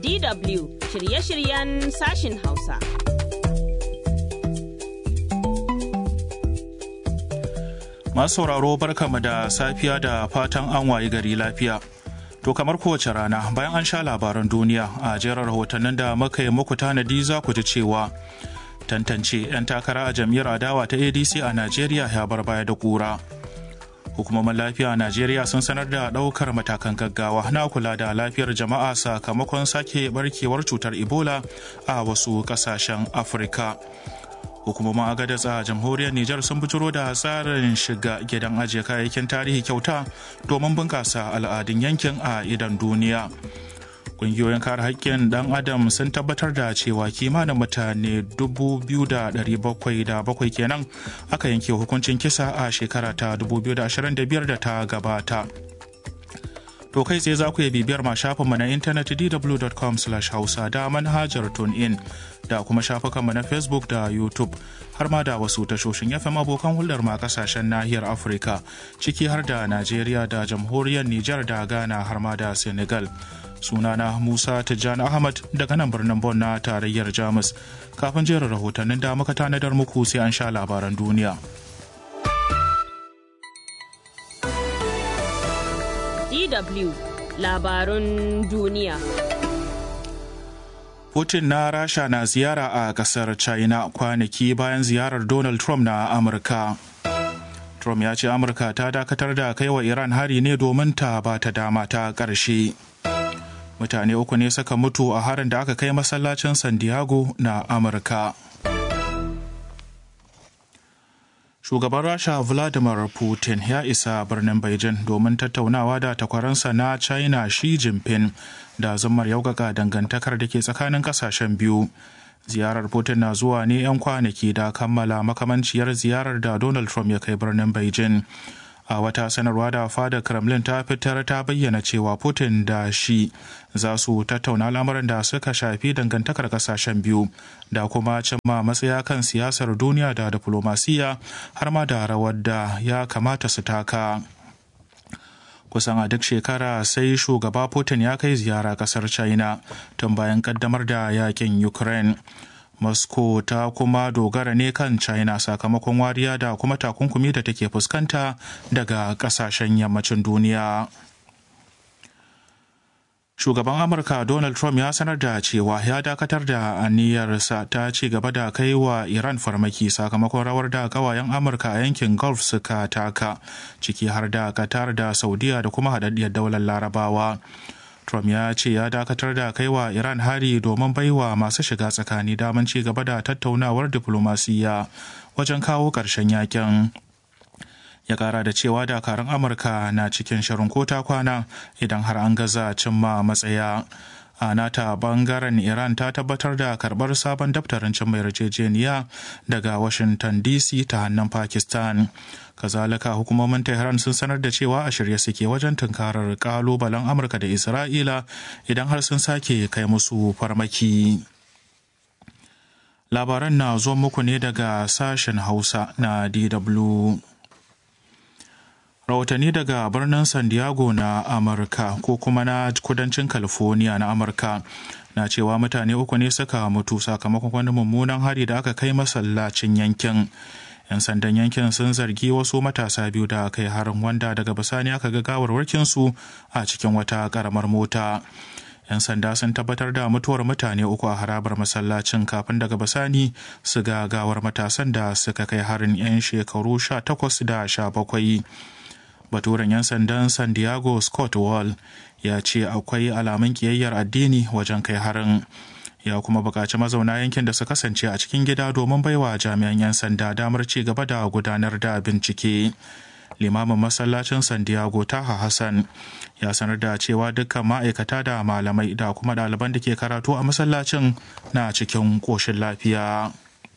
DW shirye-shiryen sashin Hausa. Masu sauraro barkama da safiya da fatan an wayi gari lafiya. To kamar kowace rana bayan an sha labaran duniya a jerar rahotannin da muka yi muku tanadi za ku ji cewa tantance 'yan takara a jam'iyyar adawa ta ADC a Najeriya ya bar baya da kura. Hukumomin lafiya a Najeriya sun sanar da ɗaukar matakan gaggawa na kula da lafiyar jama'a sakamakon sake barkewar cutar Ebola a wasu ƙasashen Afirka. hukumomin agadas a jamhuriyar Nijar sun bujiro da tsarin shiga gidan ajiye kayayyakin tarihi kyauta domin bunƙasa al'adun yankin a idan duniya. Ƙungiyoyin kare haƙƙin ɗan adam sun tabbatar da cewa kimanin mutane 2,707 kenan aka yanke hukuncin kisa a shekara ta 2025 da ta gabata. To kai tsaye za ku iya bibiyar ma shafinmu na intanet dw.com hausa da manhajar in da kuma shafukanmu na Facebook da YouTube har ma da wasu tashoshin FM abokan hulɗar ma kasashen nahiyar Afirka ciki har da Najeriya da jamhuriyar Nijar da Ghana har ma da Senegal. Sunana Musa Tijjani Ahmad daga nan birnin Bon na tarayyar Jamus. Kafin jerin rahotannin da muka tanadar muku sai an sha labaran duniya. DW labarun duniya. Putin na Rasha na ziyara a kasar China kwanaki bayan ziyarar Donald Trump na Amurka. Trump ya ce Amurka ta dakatar da kai wa Iran hari ne domin ta ba ta dama ta ƙarshe. Mutane uku ne suka mutu a harin da aka kai masallacin San Diego na Amurka. shugaban rasha vladimir putin ya isa birnin beijing domin tattaunawa da takwaransa na china xi jinping da zammar yaukaka dangantakar da ke tsakanin kasashen biyu ziyarar putin na zuwa ne 'yan kwanaki da kammala makamanciyar ziyarar da donald trump ya kai birnin beijing a wata sanarwa da fadar kremlin ta fitar ta bayyana cewa putin da shi za su tattauna lamarin da suka shafi dangantakar kasashen biyu da kuma cimma matsaya kan siyasar duniya da diplomasiya har ma da rawar da ya kamata su taka kusan a duk shekara sai shugaba putin ya kai ziyara kasar china tun bayan kaddamar da yakin ukraine moscow ta kuma dogara ne kan china sakamakon wariya da kuma takunkumi da take fuskanta daga kasashen yammacin duniya shugaban amurka donald trump ya sanar da cewa ya dakatar da aniyarsa ta ci gaba da kai wa iran farmaki sakamakon rawar da kawayen amurka a yankin gulf suka taka ciki har da qatar da saudiya da kuma haɗaɗɗiyar daular larabawa Trump ya ce ya dakatar da kaiwa Iran hari domin baiwa masu shiga tsakani daman ci gaba da tattaunawar diflomasiyya wajen kawo ƙarshen yakin. Ya kara da cewa dakarun Amurka na cikin shirin kota kwana idan har an gaza cimma matsaya. a nata bangaren iran ta tabbatar da karbar sabon daftarin cin mai yarjejeniya daga washington dc ta hannun pakistan kazalika hukumomin tehran sun sanar da cewa a shirye suke wajen tunkarar kalubalen amurka da isra'ila idan har sun sake kai musu farmaki labaran na zo muku ne daga sashen hausa na dw rahotanni daga birnin san diego na amurka ko kuma na kudancin california na amurka na cewa mutane uku ne suka mutu sakamakon wani mummunan hari da aka kai masallacin yankin yan sandan yankin sun zargi wasu matasa biyu da kai harin wanda daga bisani aka ga gawarwarkinsu a cikin wata karamar mota 'yan sanda sun tabbatar da mutuwar mutane uku a harabar masallacin kafin daga bisani su ga gawar matasan da suka kai harin 'yan shekaru 18 da 17 baturen 'yan sandan san diego scott wall ya ce akwai alamun kiyayyar addini wajen kai harin ya kuma buƙaci mazauna yankin da su kasance a cikin gida domin baiwa jami'an 'yan sanda damar ci gaba da gudanar da bincike limamin masallacin san diego taha hassan ya sanar da cewa dukkan ma'aikata da malamai da kuma ɗaliban da ke karatu a masallacin na cikin ƙoshin lafiya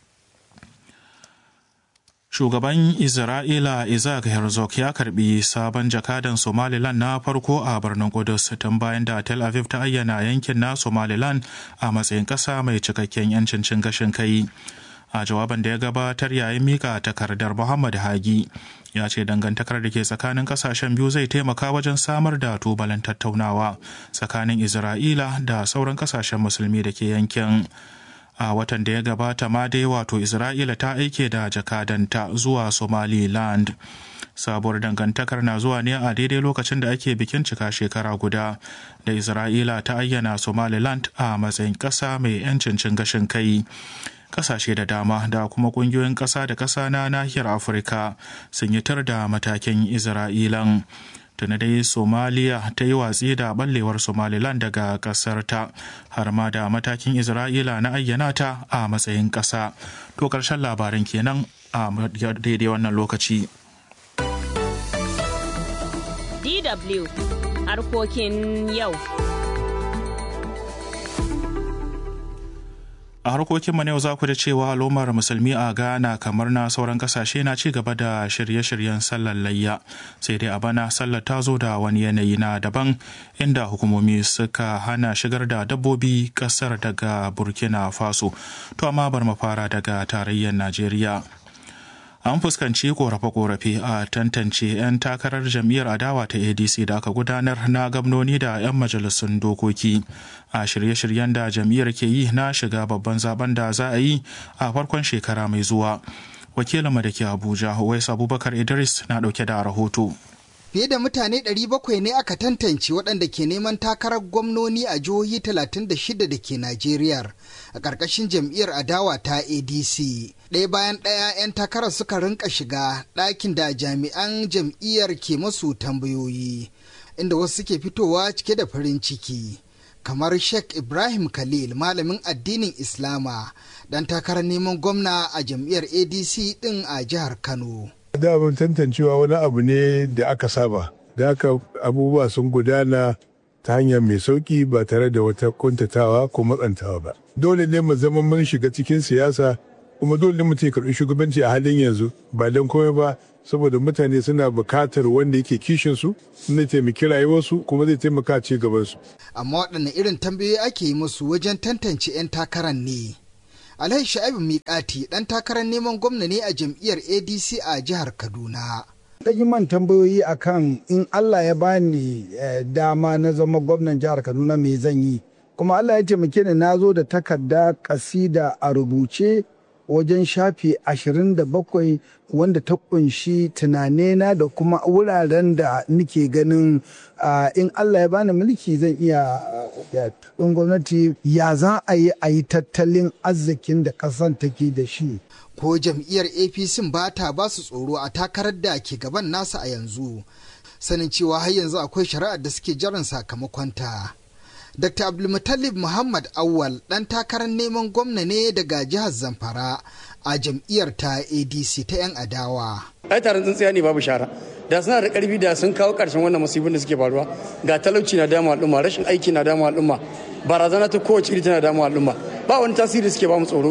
Shugaban Isra'ila Isaac Herzog ya karbi sabon jakadan Somaliland na farko a birnin Kudus tun bayan da Tel Aviv ta ayyana yankin na Somaliland a matsayin ƙasa mai cikakken 'yancin cin gashin kai. a jawaban da ya gabatar yayin mika takardar muhammad hagi ya ce dangantakar da ke tsakanin kasashen biyu zai taimaka wajen samar da tubalin tattaunawa tsakanin isra'ila da sauran kasashen musulmi da ke yankin a watan da ya gabata ma dai wato isra'ila ta aike da jakadanta zuwa somaliland sabuwar dangantakar na zuwa ne a daidai lokacin da ake bikin cika shekara guda da isra'ila ta ayyana somaliland a matsayin ƙasa mai 'yancin cin gashin kai kasashe da dama da kuma kungiyoyin ƙasa da ƙasa na nahiyar afirka sun yi tar da matakin isra'ilan tuni dai somaliya ta yi watsi da ballewar somaliland daga ƙasar ta har ma da matakin isra'ila na ayyana ta a matsayin ƙasa to ƙarshen labarin kenan a daidai wannan lokaci DW harkokin yau. a harkokinmu na yau za ku da cewa al'ummar musulmi a ghana kamar na sauran kasashe na ci gaba da shirye-shiryen sallar layya sai dai a bana sallar ta zo da wani yanayi na daban inda hukumomi suka hana shigar da dabbobi kasar daga burkina faso to amma bar mu fara daga tarayyar najeriya an fuskanci korafe-korafe a tantance 'yan takarar jam'iyyar adawa ta adc da aka gudanar na gamnoni da 'yan majalisun dokoki a shirye-shiryen da jam'iyyar ke yi na shiga babban zaben da za a yi a farkon shekara mai zuwa wakilinmu da ke abuja wais abubakar idris na dauke da rahoto Fiye da mutane 700 ne aka tantance waɗanda ke neman takarar gwamnoni a jihohi 36 da ke Najeriya a ƙarƙashin jam'iyyar adawa ta ADC. Ɗaya bayan ɗaya 'yan takarar suka rinka shiga ɗakin da jami'an jam'iyyar ke masu tambayoyi, inda wasu suke fitowa cike da farin ciki. Kamar Sheikh Ibrahim Khalil, malamin addinin Islama, ɗan takarar neman gwamna a jam'iyyar ADC ɗin a jihar Kano. daman tantancewa wani abu ne da aka saba da aka abubuwa sun gudana ta hanya mai sauki ba tare da wata kuntatawa ko matsantawa ba dole ne mu zama mun shiga cikin siyasa kuma dole ne mutum ya karɓi shugabanci a halin yanzu ba don komai ba saboda mutane suna bukatar wanda yake kishin su zai taimaki rayuwarsu kuma zai taimaka ci gabansu amma waɗanne irin tambayoyi ake yi musu wajen tantance 'yan takarar ne Alhaji Sha'ibu Miƙati ɗan takarar neman gwamna ne a jam'iyyar ADC a jihar Kaduna. yi man tambayoyi akan in Allah ya bani dama na zama gwamnan jihar Kaduna me zan yi. Kuma Allah ya taimake ni na zo da takarda kasida a rubuce wajen shafi 27 wanda ta kunshi tunanena da kuma wuraren da nike ganin in Allah ya bani mulki zan iya in gwamnati ya za a yi a yi tattalin arzikin da ƙasan take da shi. Ko jam'iyyar APC ba ta ba su tsoro a takarar da ke gaban nasa a yanzu, sanin cewa har yanzu akwai shari'ar da suke jiran sakamakonta. Dr. Abdulmutalib Muhammad Awal ɗan takarar neman gwamna ne daga jihar Zamfara a jam'iyyar ta ADC ta 'yan adawa. Ai taron tsintsiya ne babu shara. Da suna da ƙarfi da sun kawo ƙarshen wannan musibin da suke faruwa. Ga talauci na damu al'umma, rashin aiki na damu al'umma, barazana ta kowace iri tana damu al'umma. Ba wani tasiri suke ba mu tsoro.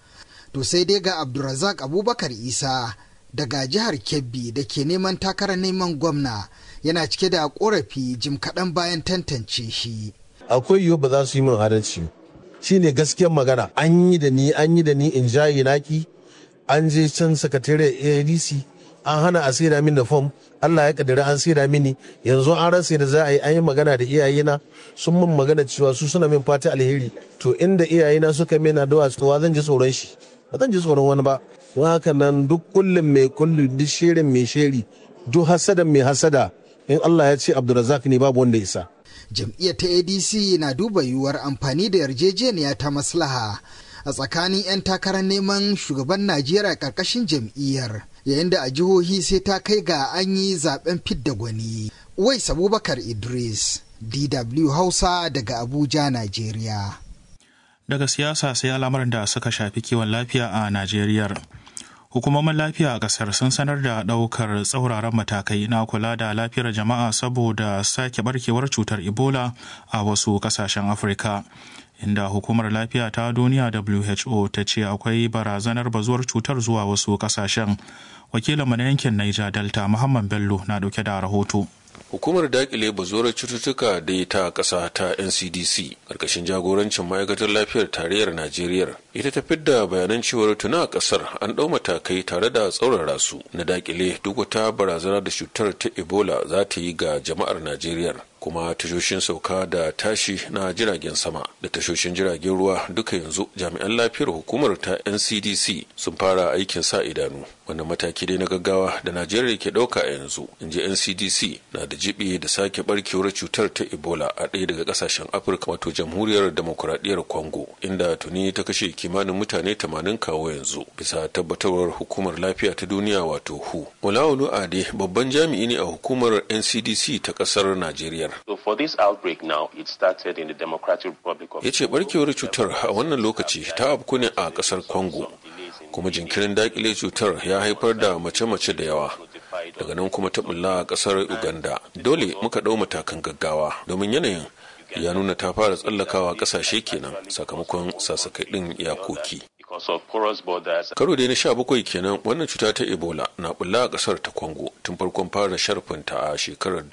To sai dai ga Abdulrazak Abubakar Isa daga jihar Kebbi da ke neman takarar neman gwamna yana cike da ƙorafi jim kaɗan bayan tantance shi. akwai yiwu ba za su yi min adalci shi ne gaskiyar magana an yi da ni an yi da ni in jayi naki an je can sakatare adc an hana a saida min da fom allah ya kaddara an saida mini yanzu an rasa da za a yi an yi magana da iyayena sun min magana cewa su suna min fata alheri to inda iyayena suka mena da tsowa zan ji tsoron shi ba zan ji tsoron wani ba don haka nan duk kullum mai kullu duk shirin mai sheri duk hasada mai hasada in allah ya ce abdulrazak ne babu wanda isa jam'iyyar ta adc na duba yiwuwar amfani da yarjejeniya ta maslaha a tsakanin 'yan takarar neman shugaban najeriya ƙarƙashin jam'iyyar yayin da a jihohi sai ta kai ga an yi zaben fidda gwani wais abubakar idris dw hausa daga abuja najeriya daga siyasa sai al'amuran da suka shafi kiwon lafiya a najeriya hukumomin lafiya a kasar sun sanar da daukar tsauraran matakai na kula da lafiyar jama'a saboda sake barkewar cutar ebola a wasu kasashen afirka inda hukumar lafiya ta duniya who ta ce akwai barazanar bazuwar cutar zuwa wasu kasashen wakilin na yankin niger delta muhammad bello na dauke da rahoto hukumar dakile bazuwar cututtuka da ta ƙasa ta ncdc ƙarƙashin jagorancin ma'aikatar lafiyar tarayyar najeriya ita ta fidda bayanan cewar tuna a ƙasar an ɗau matakai tare da tsaurara su na dakile duk wata barazana da cutar ta ebola za ta yi ga jama'ar najeriya kuma tashoshin sauka da tashi na jiragen sama da tashoshin jiragen ruwa duka yanzu jami'an lafiyar hukumar ta ncdc sun fara aikin sa idanu wannan mataki dai na gaggawa da najeriya ke ɗauka a yanzu in ji ncdc na da jibi da sake barkewar cutar ta ebola a ɗaya daga ƙasashen afirka wato jamhuriyar demokuraɗiyyar congo inda tuni ta kashe kimanin mutane 80 kawo yanzu bisa tabbatarwar hukumar lafiya ta duniya wato hu olawolu ade babban jami'i ne a hukumar ncdc ta ƙasar najeriya So for this outbreak now, it started in the Democratic Republic of ya ce barkewar cutar a wannan lokaci ta afku ne a kasar congo kuma jinkirin dakile cutar ya haifar da mace-mace da yawa daga nan kuma ta bulla a kasar uganda dole muka ɗau matakan gaggawa domin yanayin ya nuna ta fara tsallakawa ƙasashe kenan sakamakon sasakai ɗin iyakoki because of porous borders. karo dai na sha bakwai kenan wannan cuta ta ebola na bulla a kasar ta congo tun farkon fara sharfinta a shekarar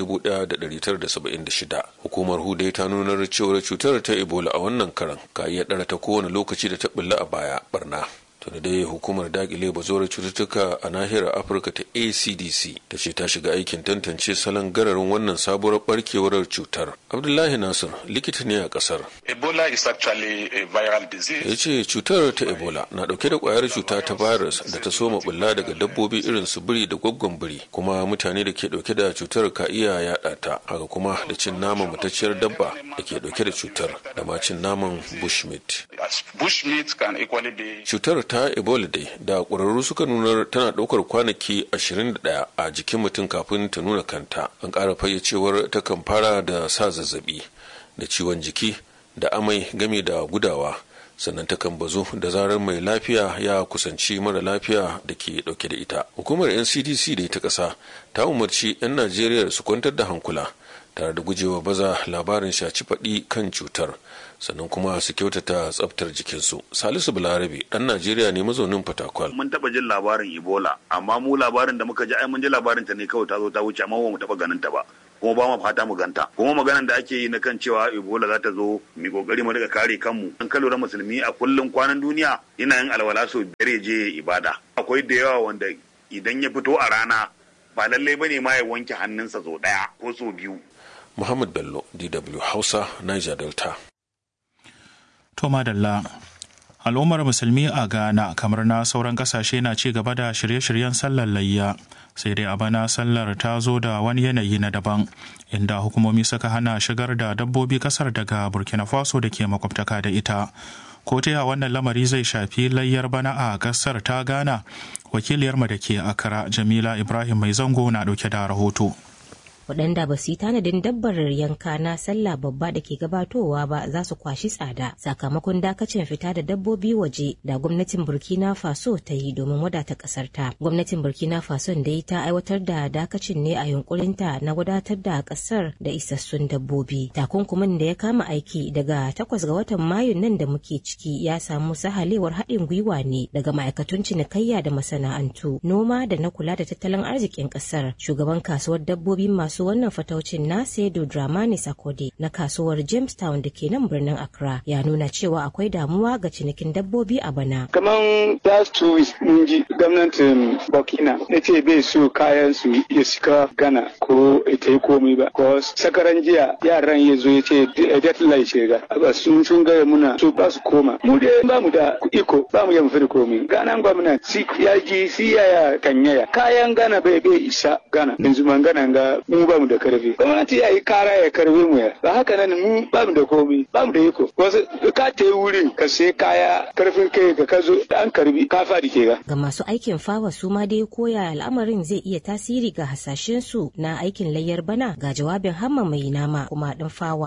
1976 hukumar hudai ta nunar cewar cutar ta ebola a wannan karan ka iya ɗara ta kowane lokaci da ta bulla a baya barna tuni dai hukumar dakile bazuwar cututtuka a nahiyar afirka ta acdc ta ce ta shiga aikin tantance salon gararin wannan sabuwar barkewar cutar abdullahi nasir likita ne a kasar Ebola is actually a viral disease. ya ce cutar ta ebola na dauke da kwayar cuta ta virus da ta soma bulla daga dabbobi irin su biri da gwaggon biri kuma mutane da ke dauke da cutar ka iya yada ta haka kuma da cin naman matacciyar dabba da ke dauke da cutar da ma cin naman bushmeat As bushmeat can equally be cutar ta ebola dai da ƙwararru suka nunar tana ɗaukar kwanaki 21 a jikin mutum kafin ta nuna kanta an ƙara fayyacewar takan fara da sa zazzabi da ciwon jiki da amai game da gudawa sannan takan bazu da zarar mai lafiya ya kusanci mara lafiya da ke dauke da ita hukumar ncdc da ita ƙasa ta umarci 'yan najeriya su kwantar da hankula tare da gujewa baza labarin shaci faɗi kan cutar sannan kuma su kyautata tsaftar jikinsu salisu balarabe ɗan najeriya ne mazaunin fatakwal mun taba jin labarin ebola amma mu labarin da muka ji ai mun ji labarin ta ne kawai ta zo ta wuce amma ba mu taba ganin ta ba kuma ba mu fata mu ganta kuma maganan da ake yi na kan cewa ebola za ta zo mu kokari mu daga kare kanmu an kalura musulmi a kullum kwanan duniya ina yin alwala sau biyar ya je ibada akwai da yawa wanda idan ya fito a rana ba lallai bane ma ya wanke hannunsa sau daya ko sau biyu muhammad bello dw hausa niger delta To madalla. Al'ummar musulmi a Ghana kamar na sauran kasashe na ci gaba da shirye-shiryen sallar layya. Sai dai a bana sallar ta zo da wani yanayi na daban, inda hukumomi suka hana shigar da dabbobi kasar daga Burkina Faso da ke makwabtaka da ita. Ko ta wannan lamari zai shafi layyar bana a kasar ta Ghana? Wakiliyarmu da ke Accra Jamila Ibrahim Mai Zango na ɗauke da rahoto. waɗanda ba su yi tanadin dabbar yanka na sallah babba da ke gabatowa ba za su kwashi tsada sakamakon dakacin fita da dabbobi waje da gwamnatin burkina faso ta yi domin wadata ƙasar ta gwamnatin burkina faso dai ta aiwatar da dakacin ne a yunkurinta na wadatar da ƙasar da isassun dabbobi takunkumin da ya kama aiki daga takwas ga watan mayun nan da muke ciki ya samu sahalewar haɗin gwiwa ne daga ma'aikatun cinikayya da masana'antu noma da na kula da tattalin arzikin ƙasar shugaban kasuwar dabbobi masu masu wannan fataucin na Saidu Dramani Sakode na kasuwar Jamestown da ke nan birnin Accra ya nuna cewa akwai damuwa ga cinikin dabbobi a bana. Kaman last two weeks mun ji gwamnatin Burkina ya ce bai so kayan su ya shiga Ghana ko ita yi komai ba. Ko sakaran jiya yaran ya zo ya ce deadline ce ga. Aba sun sun gaya muna so ba su koma. Mu dai ba mu da iko ba mu yamfa da komai. Ghana gwamnati si ya ji si ya kanyaya. Kayan Ghana bai bai isa Ghana. Yanzu man Ghana ga mu ba mu da karfi gwamnati ya yi kara ya karbi mu ya ba haka nan mu ba mu da komi ba mu da iko wasu ka ta yi wurin ka sai kaya karfin kai ka kazo an karbi ka fadi ke ga ga masu aikin fawa su ma dai koya al'amarin zai iya tasiri ga hasashen su na aikin layyar bana ga jawabin hamma mai nama kuma ɗin fawa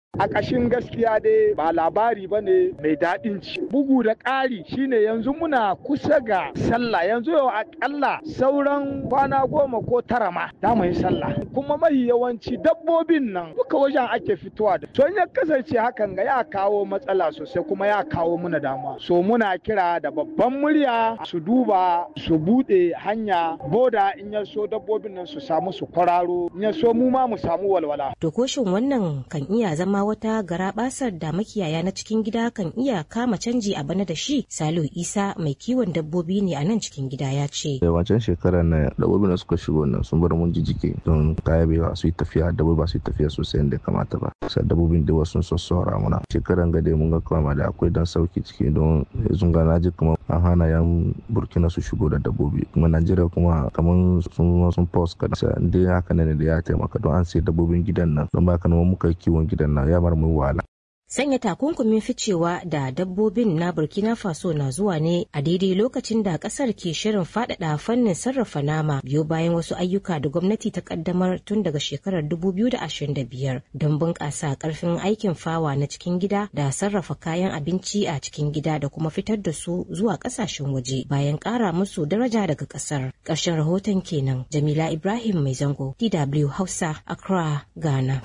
A ƙashin gaskiya dai ba labari ba ne mai daɗin ci. Bugu da ƙari shine yanzu muna kusa ga sallah yanzu yau aƙalla sauran kwana goma ko tara ma za mu yi sallah. Kuma mahi yawanci dabbobin nan duka wajen ake fitowa da. To in ya kasance hakan ga ya kawo matsala sosai kuma ya kawo muna damuwa. So muna kira da babban murya su duba su buɗe hanya boda in ya so dabbobin nan su samu su kwararo in ya so mu ma mu samu walwala. To koshin wannan kan iya zama wata garabasar da makiyaya na cikin gida kan iya kama canji a bana da shi Salihu Isa mai kiwon dabbobi ne a nan cikin gida ya ce. Wancan shekarar na dabbobin da suka shigo nan sun bar mun jijike don kaya bai ba su yi tafiya dabbobi ba su yi tafiya sosai yadda kamata ba. Sai dabbobin da wasu sun sassora muna. Shekaran gade mun ga kama da akwai dan sauki ciki don yanzu ga naji kuma an hana yan Burkina su shigo da dabbobi kuma Najeriya kuma kamar sun sun pause kada sai dai haka ne da ya taimaka don an sai dabbobin gidan nan don ba ka muka kiwon gidan nan ya bar mu wahala. Sanya takunkumin ficewa da dabbobin na Burkina Faso na zuwa ne a daidai lokacin da kasar ke shirin faɗaɗa fannin sarrafa nama biyo bayan wasu ayyuka da gwamnati ta kaddamar tun daga shekarar 2025 don bunƙasa ƙarfin aikin fawa na cikin gida da sarrafa kayan abinci a cikin gida da kuma fitar da su zuwa ƙasashen waje bayan ƙara musu daraja daga ƙasar. Ƙarshen rahoton kenan Jamila Ibrahim Mai Zango, DW Hausa, Accra, Ghana.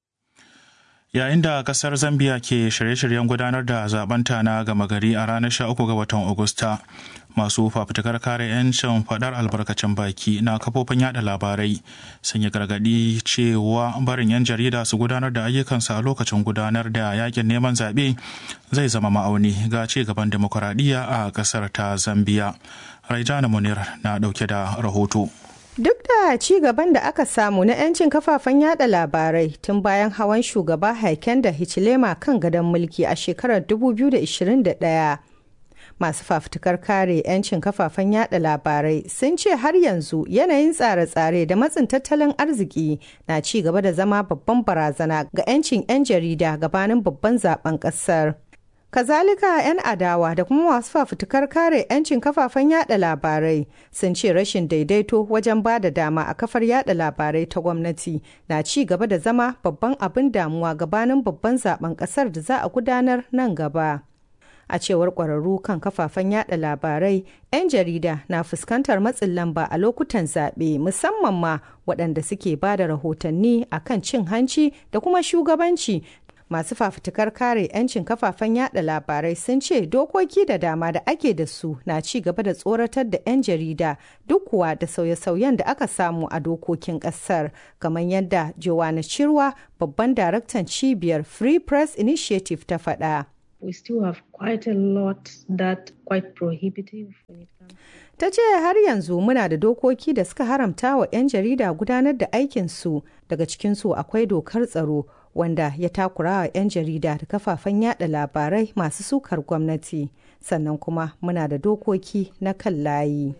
yayin da kasar zambia ke shirye-shiryen gudanar da zabanta na gama gari a ranar 13 ga watan agusta masu fafutukar kare 'yancin faɗar albarkacin baki na kafofin yada labarai sun yi gargaɗi cewa barin 'yan jarida su gudanar da ayyukansu a lokacin gudanar da yakin neman zaɓe zai zama ma'auni ga ci gaban demokuraɗiyya a ƙasar ta zambia raijana munir na ɗauke da rahoto Duk da ci gaban da aka samu na 'yancin kafafen yada labarai tun bayan hawan shugaba Haiken da Hichilema kan gadon mulki a shekarar 2021. Masu fafutukar kare 'yancin kafafen yada labarai sun ce har yanzu yanayin tsare-tsare da matsin tattalin arziki na ci gaba da zama babban barazana ga 'yancin 'yan jarida gabanin babban zaben kasar. Kazalika 'yan adawa da kuma masu fafutukar kare 'yancin kafafen yada labarai sun ce rashin daidaito wajen ba da dama a kafar yada labarai ta gwamnati na ci gaba da zama babban abin damuwa gabanin babban zaben kasar da za a gudanar nan gaba. A cewar ƙwararru kan kafafen yada labarai, 'yan jarida na fuskantar matsin lamba a lokutan zaɓe musamman ma waɗanda suke ba da rahotanni akan cin hanci da kuma shugabanci masu fafutukar kare 'yancin kafafen yada labarai sun ce dokoki da dama da ake da su na ci gaba da tsoratar da 'yan jarida duk kuwa da sauye-sauyen da aka samu a dokokin kasar kamar yadda joanna chirwa babban daraktan cibiyar free press initiative ta faɗa. we still have quite a lot that quite prohibitive ta ce har yanzu muna da dokoki da suka haramta wa 'yan jarida gudanar da aikinsu daga cikinsu akwai dokar tsaro wanda ya takura wa 'yan jarida da kafafen yada labarai masu sukar gwamnati sannan kuma muna da dokoki na kan layi.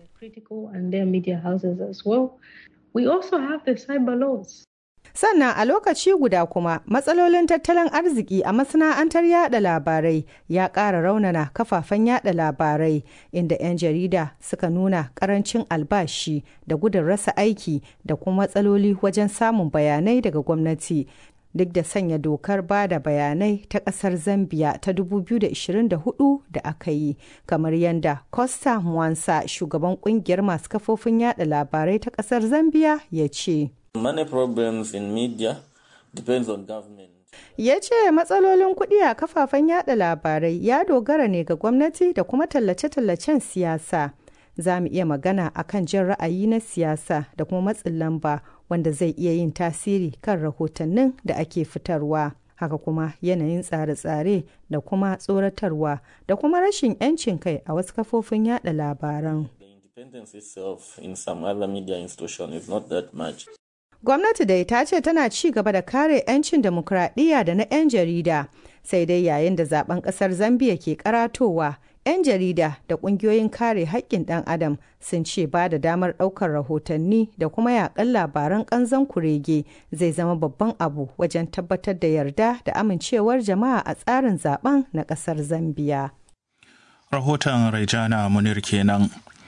We also have the cyber laws. Sannan a lokaci guda kuma matsalolin tattalin arziki a masana'antar yada labarai ya ƙara raunana kafafen yada labarai inda 'yan jarida suka nuna ƙarancin albashi da gudun rasa aiki da kuma matsaloli wajen samun bayanai daga gwamnati duk da sanya dokar ba da bayanai ta kasar zambia ta 2024 da aka yi kamar yadda costa mwansa shugaban kungiyar masu kafofin yada labarai ta kasar zambia ya ce Many problems in media depends on government. ya ce matsalolin kuɗi a kafafen yada labarai ya dogara ne ga gwamnati da kuma tallace-tallacen siyasa za mu iya magana akan jin ra'ayi na siyasa da kuma matsin lamba wanda zai iya yin tasiri kan rahotannin da ake fitarwa haka kuma yanayin tsare-tsare da kuma tsoratarwa da kuma rashin 'yancin kai a wasu kafofin yada labaran Independence itself in some other media institution is not that much. gwamnati dai ta ce tana ci gaba da kare 'yancin demokuraɗiyya da na 'yan jarida sai dai yayin da zaben ƙasar zambia ke karatowa 'yan jarida da ƙungiyoyin kare haƙƙin ɗan adam sun ce ba da damar ɗaukar rahotanni da kuma yaƙan labaran ƙanzon kurege zai zama babban abu wajen tabbatar da yarda da amincewar jama'a a tsarin zaben na ƙasar zambia rahoton raijana munir kenan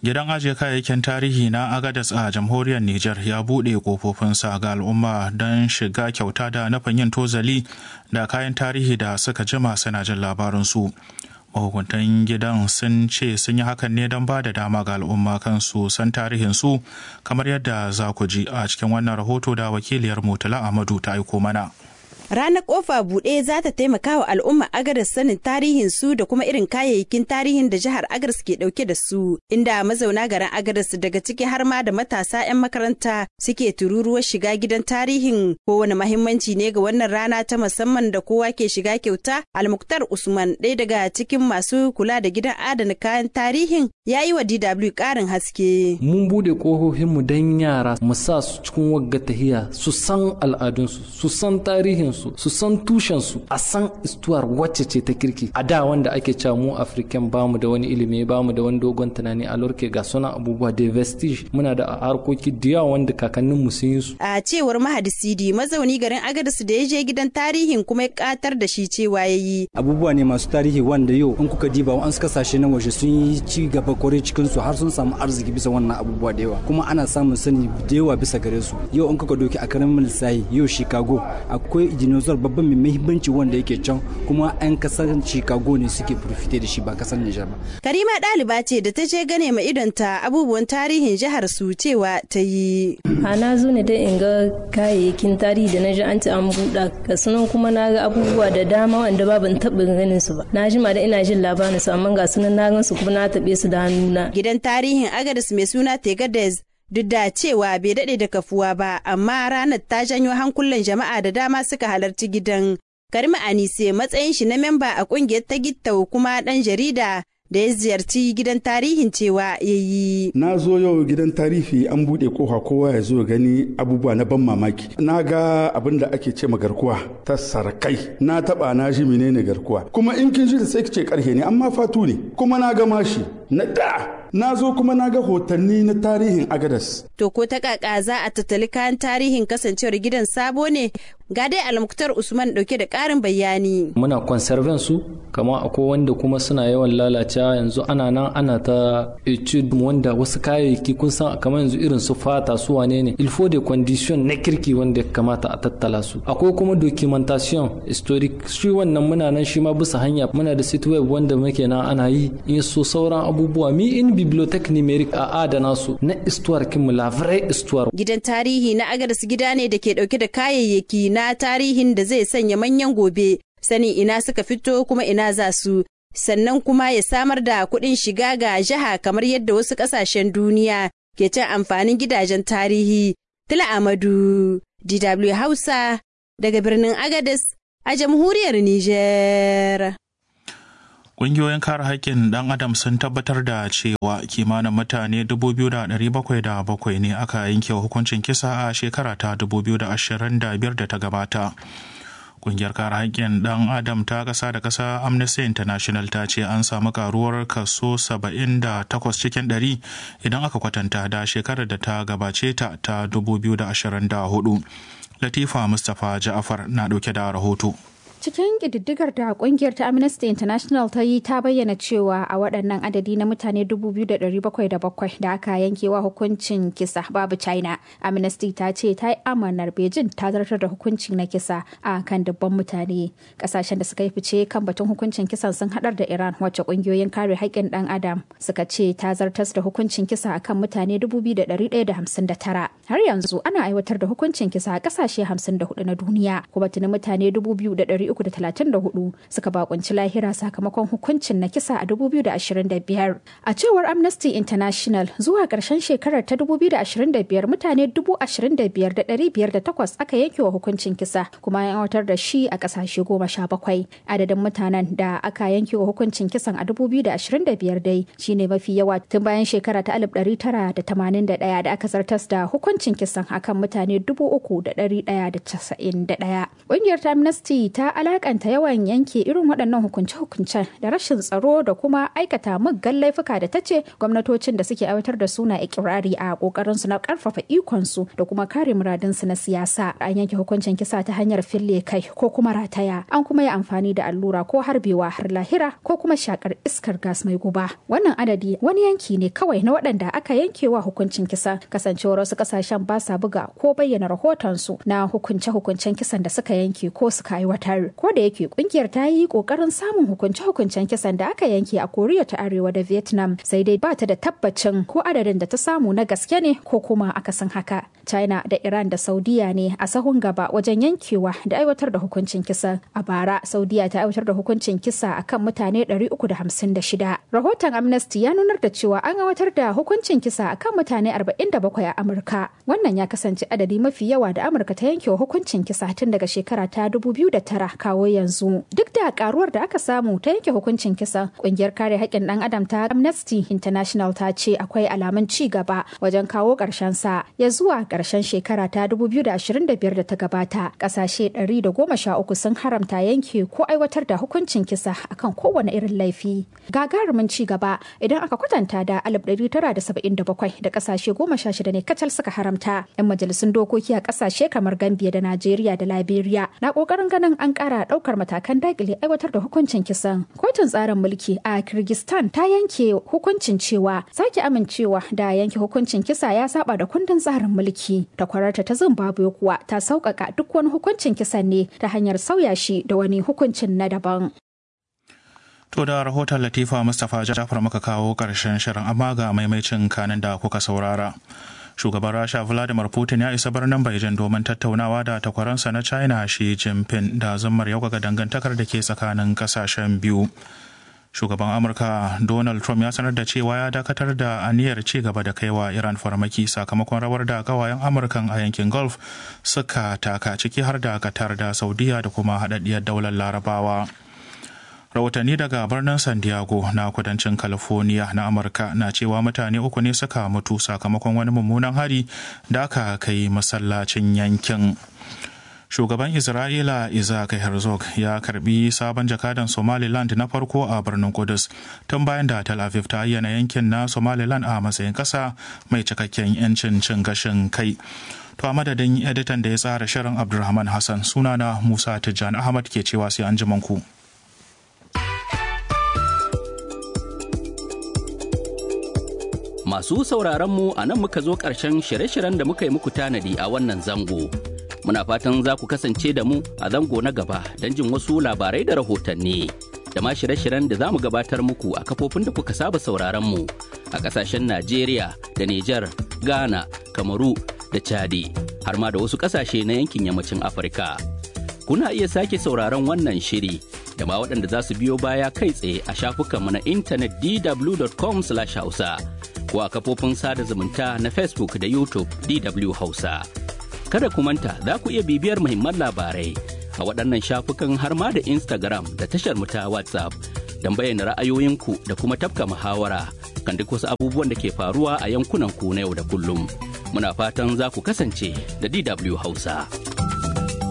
gidan ajiye kayayyakin tarihi na agadas a jamhuriyar niger ya buɗe kofofinsa ga al'umma don shiga kyauta da nufin yin tozali da kayan tarihi da suka jima suna jin labarinsu mahukuntan gidan sun ce sun yi hakan ne don ba da dama ga al'umma kansu san tarihinsu kamar yadda za ku ji a cikin wannan rahoto da wakiliyar mutala amadu ta aiko mana Ranar kofa buɗe za ta taimaka wa al'umma Agadas sanin tarihin su da kuma irin kayayyakin tarihin da jihar Agadas ke ɗauke da su, inda mazauna garin Agadas daga ciki har ma da matasa 'yan makaranta suke tururuwar shiga gidan tarihin kowane mahimmanci ne ga wannan rana ta musamman da kowa ke shiga kyauta. Almuktar Usman ɗaya daga cikin masu kula da gidan adana kayan tarihin ya yi wa DW ƙarin haske. Mun buɗe ƙofofinmu don yara mu sa su cikin wagga tahiya su san al'adunsu, su san tarihinsu. su san tushensu a san istuwar wacce ce ta kirki a da wanda ake cewa mu african bamu da wani ilimi bamu da wani dogon tunani a lorke ga suna abubuwa da vestige muna da harkoki da yawa wanda kakannin mu sun yi su a cewar mahadi sidi mazauni garin agadis da ya je gidan tarihin kuma ya katar da shi cewa ya yi abubuwa ne masu tarihi wanda yau in kuka diba an kasashe na waje sun yi ci gaba kwarai cikin su har sun samu arziki bisa wannan abubuwa da yawa kuma ana samun sani da yawa bisa gare su yau in kuka doki a karamin lissahi yau chicago akwai dinosaur babban mai muhimmanci wanda yake can kuma 'yan kasar chicago ne suke profite da shi ba kasar nijar ba karima ɗaliba ce da ta je gane ma idonta abubuwan tarihin jihar su cewa ta yi a na zo ne dai in ga kayayyakin tarihi da na ji an ci an buɗa ga sunan kuma na ga abubuwa da dama wanda ba ban taɓa ganin su ba na jima da ina jin labarin su amma ga sunan na gan su kuma na taɓe su da hannuna gidan tarihin agadis mai suna tegadez duk da cewa bai daɗe da kafuwa ba amma ranar ta janyo hankulan jama'a da dama suka halarci gidan karima anise matsayin shi na memba a ƙungiyar ta gittau kuma ɗan jarida da ya ziyarci gidan tarihin cewa ya yi. Na zo yau gidan tarihi an buɗe kofa kowa ya zo gani abubuwa na ban mamaki. Na ga abin da ake ce garkuwa ta sarakai. Na taɓa na ji menene garkuwa. Kuma in kin ji da sai ce karhe ne amma fatu ne. Kuma na ga mashi na da na zo kuma na ga hotanni na tarihin agadas. To ko ta kaka za a tattali kayan tarihin kasancewar gidan sabo ne ga dai almuktar usman dauke da karin bayani. Muna conserving su kamar akwai wanda kuma suna yawan lalacewa yanzu ana nan ana ta etude wanda wasu kayayyaki kun san kamar yanzu irin su fata su wane ne il faut des conditions na kirki wanda ya kamata a tattala su. Akwai kuma documentation historic shi wannan muna nan shi ma bisa hanya muna da site web wanda muke nan ana yi in so sauran abubuwa mi in bibliothèque numérique a adana su na histoire kinmu la vraie histoire. Gidan tarihi na Agadas gida ne da ke dauke da kayayyaki na tarihin da zai sanya manyan gobe sani ina suka fito kuma ina za su sannan kuma ya samar da kuɗin shiga ga jiha kamar yadda wasu ƙasashen duniya ke cin amfanin gidajen tarihi. Tila Amadu, DW Hausa, daga birnin Agadas a jamhuriyar Nijar. Ƙungiyoyin kare haƙƙin ɗan adam sun tabbatar da cewa kimanin mutane 2,707 ne aka yanke hukuncin kisa a shekara ta 2025 da ta gabata. Ƙungiyar kare haƙƙin ɗan adam ta ƙasa da ƙasa Amnesty International ta ce an samu karuwar kaso 78 cikin 100 idan aka kwatanta da shekarar da ta gabace ta ta 2024. Latifa Mustapha Ja'afar na ɗauke da rahoto. Cikin ƙididdigar da ƙungiyar ta Amnesty International ta yi ta bayyana cewa a waɗannan adadi na mutane 2,707 da aka yankewa hukuncin kisa babu China. Amnesty ta ce ta yi amanar Beijing ta zartar da hukunci na kisa a kan dubban mutane. Ƙasashen da suka yi fice kan batun hukuncin kisan sun haɗar da Iran wacce ƙungiyoyin kare haƙƙin ɗan Adam suka ce ta zartar da hukuncin kisa a kan mutane 2,159. Har yanzu ana aiwatar da hukuncin kisa a ƙasashe 54 na duniya kuma tuni mutane 2,000 334 suka bakunci lahira sakamakon hukuncin na kisa a 2025. A cewar Amnesty International zuwa ƙarshen shekarar ta 2025 mutane 25,508 aka yanke wa hukuncin kisa kuma ya aiwatar da shi a ƙasashe goma sha bakwai. Adadin mutanen da aka yanke wa hukuncin kisan a 2025 dai shine mafi yawa tun bayan shekara ta 1981 da aka zartas da hukuncin kisan akan mutane 3,191. Ƙungiyar ta Amnesty ta alakanta yawan yanke irin waɗannan hukunce-hukuncen da rashin tsaro da kuma aikata muggan laifuka da ta ce gwamnatocin da suke aiwatar da suna ikirari a kokarin su na karfafa ikon su da kuma kare muradun su na siyasa an yanke hukuncin kisa ta hanyar fille kai ko kuma rataya an kuma yi amfani da allura ko harbewa har lahira ko kuma shakar iskar gas mai guba wannan adadi wani yanki ne kawai na waɗanda aka yankewa hukuncin kisa kasancewar wasu kasashen ba sa buga ko bayyana rahoton su na hukunce-hukuncen kisan da suka yanke ko suka aiwatar ko da yake kungiyar ta yi kokarin samun hukunce-hukuncen kisan da aka yanke a koriya ta arewa da vietnam sai dai ba ta da tabbacin ko adadin da ta samu na gaske ne ko kuma akasin haka china da iran da saudiya ne a sahun gaba wajen yankewa da aiwatar da hukuncin kisa a bara saudiya ta aiwatar da hukuncin kisa akan mutane 356 rahoton amnesty ya nunar da cewa an aiwatar da hukuncin kisa akan mutane 47 a amurka wannan ya kasance adadi mafi yawa da amurka ta yanke hukuncin kisa tun daga shekara ta 2009 kawo yanzu duk da karuwar da aka samu ta yanke hukuncin kisa kungiyar kare haƙƙin ɗan adam ta amnesty international ta ce akwai alamun ci gaba wajen kawo ƙarshen sa ya zuwa ƙarshen shekara ta 2025 da ta gabata ƙasashe 113 sun haramta yanke ko aiwatar da hukuncin kisa akan kowane irin laifi gagarumin ci gaba idan aka kwatanta da 1977 da ƙasashe 16 ne kacal suka haramta 'yan majalisun dokoki a ƙasashe kamar gambia da najeriya da liberia na ƙoƙarin ganin an ƙara ɗaukar matakan dakile aiwatar da hukuncin kisan kotun tsarin mulki a kirgistan ta yanke hukuncin cewa sake amincewa da yanke hukuncin kisa ya saba da kundin tsarin mulki takwararta ta zimbabwe kuwa ta sauƙaƙa duk wani hukuncin kisan ne ta hanyar sauya shi da wani hukuncin na daban To da rahoton Latifa Mustapha Jafar muka kawo ƙarshen shirin amma ga maimacin kanin da kuka saurara. Shugaban Rasha Vladimir Putin ya isa birnin Beijing domin tattaunawa da takwaransa na China Xi Jinping da zummar yaukaka dangantakar da ke tsakanin kasashen biyu. Shugaban Amurka Donald Trump ya sanar da cewa ya dakatar da aniyar ci gaba da kaiwa Iran farmaki sakamakon rawar da kawayen Amurkan a yankin Gulf suka taka ciki har da Qatar da Saudiya da kuma haɗaɗɗiyar daular Larabawa. rahotanni daga birnin san diego na kudancin california na amurka na cewa mutane uku ne suka mutu sakamakon wani mummunan hari da aka kai masallacin yankin shugaban isra'ila isaac herzog ya karbi sabon jakadan somaliland na farko a birnin kudus tun bayan da tel aviv ta ayyana yankin na somaliland a matsayin kasa mai cikakken 'yancin cin gashin kai to a madadin editan da ya tsara shirin abdulrahman hassan sunana musa tijjan ahmad ke cewa sai an ku. Masu sauraronmu a nan muka zo ƙarshen shirye-shiryen da muka yi muku tanadi a wannan zango. Muna fatan za ku kasance da mu a zango na gaba don jin wasu labarai da rahotanni. Da ma shirye-shiryen da za mu gabatar muku a kafofin da kuka saba sauraronmu a ƙasashen Najeriya da Nijar, Ghana, Kamaru da Chadi, har ma da wasu ƙasashe na yankin yammacin Afirka. Kuna iya sake sauraron wannan shiri da ma waɗanda za su biyo baya kai tsaye a shafukanmu na intanet dw.com/hausa. ko a kafofin sada zumunta na Facebook da YouTube DW Hausa. Kada ku manta za ku iya bibiyar muhimman labarai a waɗannan shafukan har ma da Instagram da tashar mu ta WhatsApp don bayyana ra'ayoyinku da kuma tafka muhawara kan duk wasu abubuwan da ke faruwa a yankunan ku na yau da kullum. Muna fatan za ku kasance da DW Hausa.